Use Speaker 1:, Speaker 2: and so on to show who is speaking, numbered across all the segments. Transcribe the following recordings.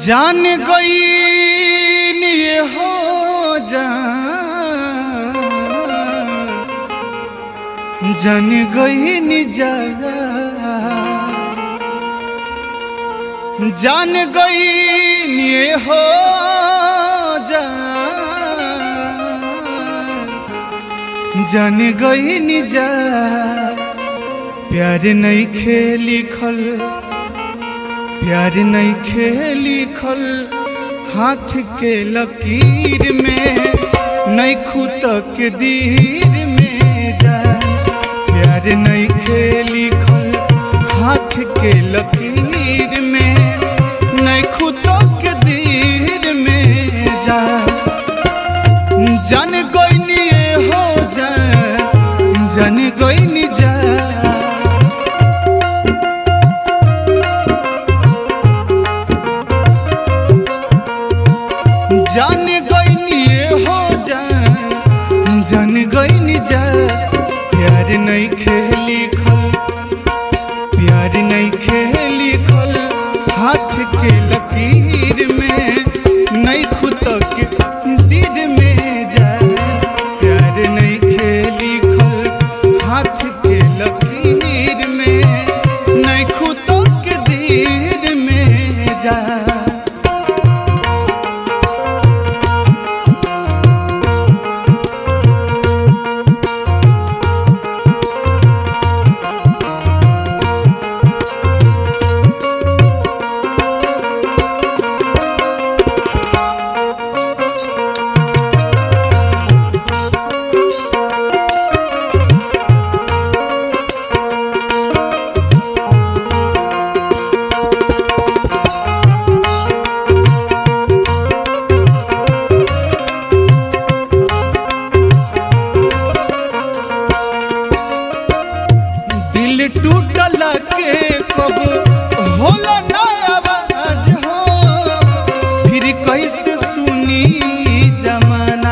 Speaker 1: जान गई ये हो जान जान गई नि जा जान गई ये हो जान जान गई नि जा प्यार नहीं खेली खल प्यार नहीं खेली खल हाथ के लकीर में नहीं खुद के दीर में जा प्यार नहीं खेली खल हाथ के लकीर में नहीं खुद के दीर में जा जान गोइनी हो जा जान गोइनी जा जान गईनी हो जा जान गईनी जा प्यार नहीं खेली खल प्यार नहीं खेली खल हाथ के लकीर में नहीं खुद के दिल में जा प्यार नहीं खेली खल हाथ के लकीर में नहीं खुद के दिल में जा दिल टूटला के कब होला ना आवाज हो फिर कैसे सुनी जमाना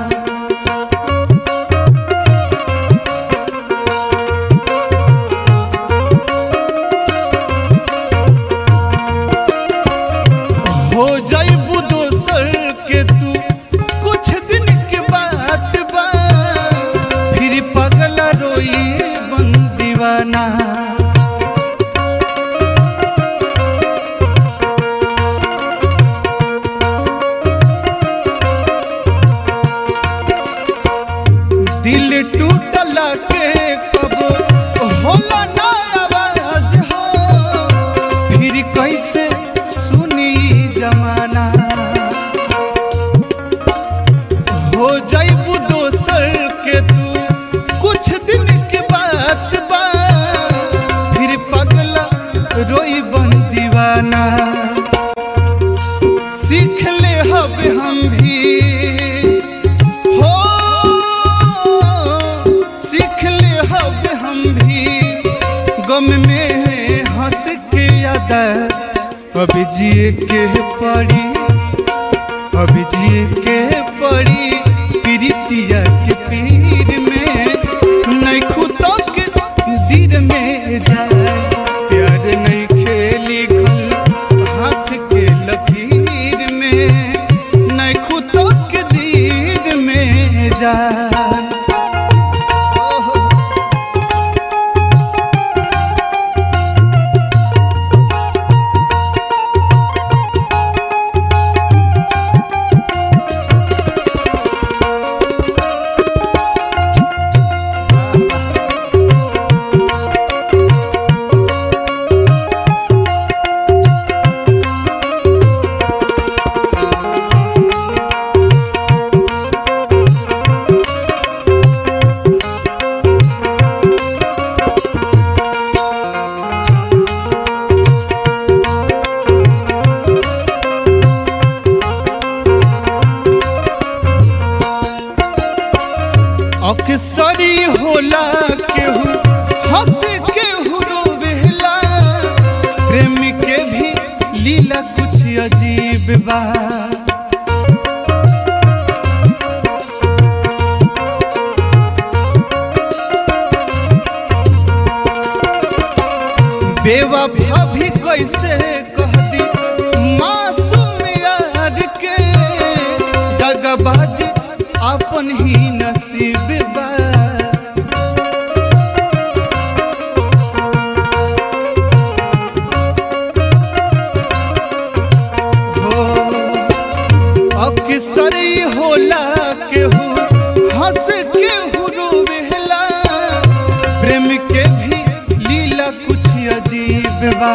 Speaker 1: हो जाइबू दोसर के तू कुछ दिन के बात बा फिर पगला रोई बन दीवाना दिल टूटला के कब होला ना आवाज हो फिर कैसे सुनी जमाना हो जाइबू दोसर के तू कुछ दिन के बात बा फिर पगला रोई बन दीवाना सीख ले हब हम भी हो सीख ले हब हम भी गम में हंस के याद अब जिए के पड़ी अब जिए के पड़ी प्रीतिया के पीर में नहीं खुद के दिल में जाए प्यार नहीं खेली खल हाथ के लकीर में नहीं खुद के दिल में जाए ओहो अक्सरी होला केहू हंस केहू रोवेला प्रेम के भी लीला कुछ अजीब बा बेवफा भी कैसे कह दी मासूम अपन ही नसीब बा हो अक्सर ही होला केहू हंस केहू रोवेला प्रेम के भी लीला कुछ अजीब बा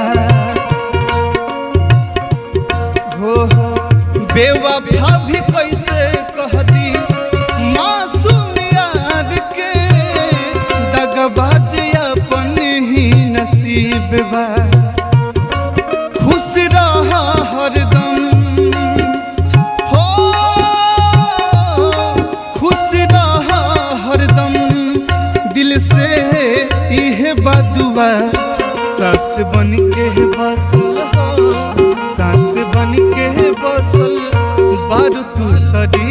Speaker 1: हो हो बेवफा भी कैसे कह दी मासूम यार के दगबाज अपन ही नसीब बा खुश रहा हरदम हो खुश रहा हरदम दिल से इहे बदुआ सास बन के बसल हो सास बन के बसल बारू तू शरीर